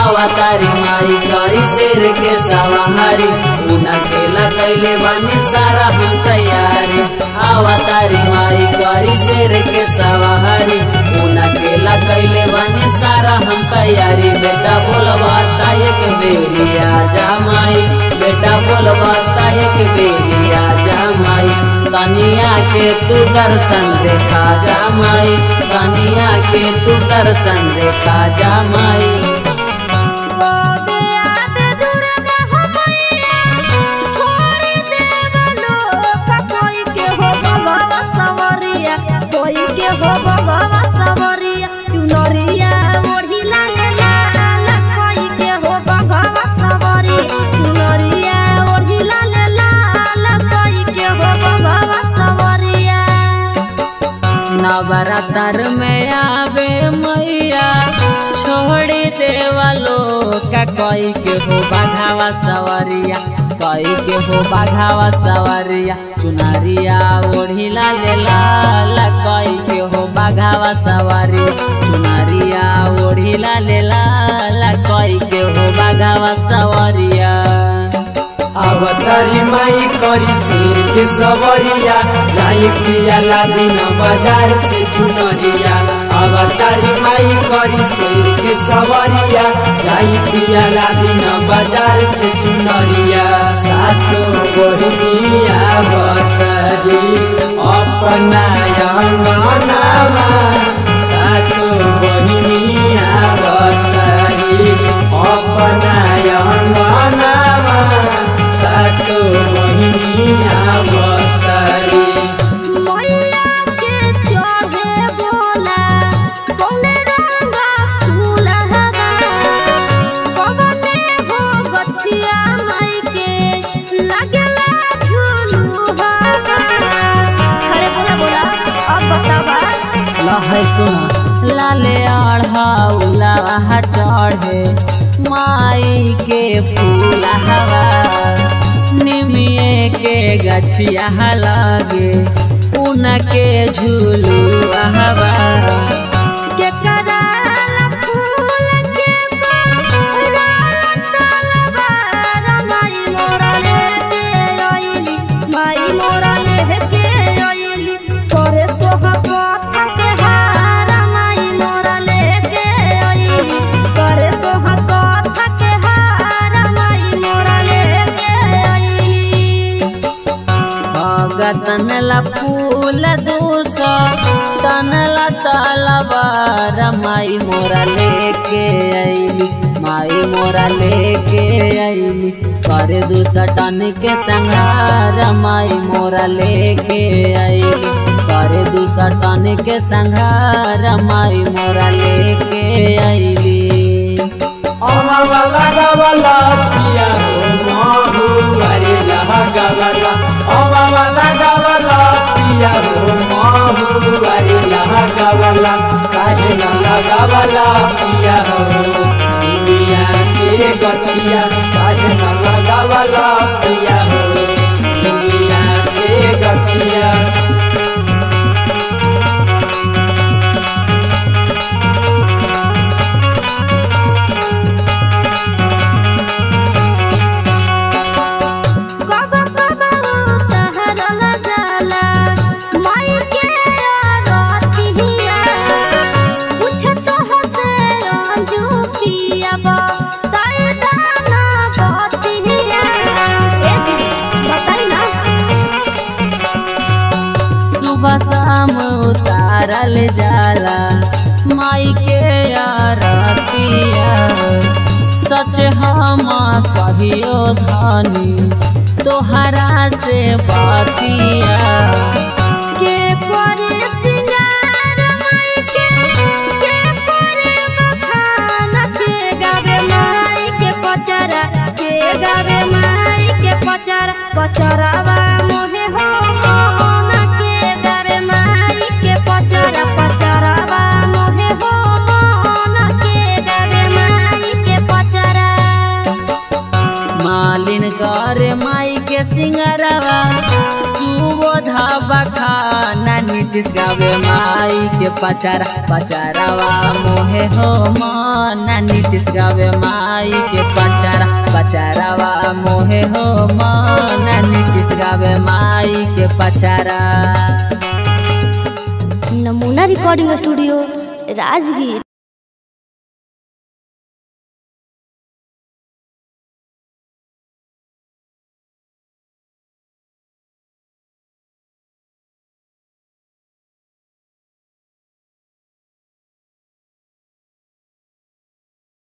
अवतारी माई करी शेर के सवारी उना केला कैले बानी सारा हम तैयारी अवतारी माई करी शेर के सवारी उना केला कैले बानी सारा हम तैयारी बेटा बोलबा तायक बेरिया जा माई बेटा बोलबा तायक बेरिया जा माई कनिया के तू दर्शन देखा जा माई कनिया के तू दर्शन देखा जा माई ओबे आबे दुर्गा हमैया छोड़ी देवलो का कोई के हो बाबा सवरिया कोई के हो बाबा सवरिया चुनरिया ओढ़ी लाले लाल कोई के हो बाबा सवरिया चुनरिया ओढ़ी लाले लाल कोई के हो बाबा सवरिया नवरात्र में आवे मैया छोड़ी देवलो का कोई के हो बाघावा सवरिया कोई के हो बाघावा सवरिया चुनरिया ओढ़ी लाल लाल कोई के हो बाघावा सवरिया चुनरिया ओढ़ी लाल लाल कोई के हो बाघावा सवरिया अवतारी माई करी शेर के सवरिया जाई पिया लादी न बाजार से चुनरिया अवतारी माई करी शेर के सवरिया जाई पिया लादी न बाजार से चुनरिया सातो बहनिया अवतारी अपना अंगनामा सातो बहनिया अवतारी अपना अंगनामा सातो बहनिया अवतारी मैया के चढ़े बोला कौने रंगा फूल हवा कवने हो गछिया माई के लगला झुलू हवा अरे बोला बोला अब बतावा लहै सुन लाले अढ़ौला चढ़े माई के फूल हवा निमिए के गछिया लगे उनके झूलू हवा के कराला फूल के बराला तलवार माई मोरा लेके आइली माई मोरा लेके आइली तोरे सोहा कथा के हार माई मोरा लेके आइली तोरे सोहा कथा के हार माई मोरा लेके आइली भगतन ला फूल दूस तनला तलवार माई मोरा लेके आईली माई मोरा लेके आईली करे दूस टन के संहार माई मोरा लेके आईली करे दूस टन के संहार माई मोरा लेके आईली अमवाला गवाला पिया हो महु अरे लहा गवाला अमवाला गवाला पिया हो महु अरे लहा गवाला काहे न लगावाला पिया हो दुनिया के गछिया काहे न लगावाला पिया हो दुनिया के गछिया कबा कबा उतहरल जाला माई के आरतिया पूछे तो हसे अंजू पियाबा ताई दाना बतिया ए जी बताई ना सुबह शाम उतारल जाला माई के आरतिया सच हम कहियो धनी तोहरा से बतिया के करे सिंगार माई के के करे बखाना के गावे माई के पचरा के गावे माई के पचरा पचरावा मोहे हो मोहना के गावे माई के पचरा पचरावा मोहे हो मोहना के गावे माई के पचरा मालिन कर माई के सिंगरवा सुबोध बखाना नीतीश गावे माई के पचारा पचारावा मोहे हो माना नीतीश गावे माई के पचारा पचारावा मोहे हो माना नीतीश गावे माई के पचारा नमूना रिकॉर्डिंग स्टूडियो राजगीर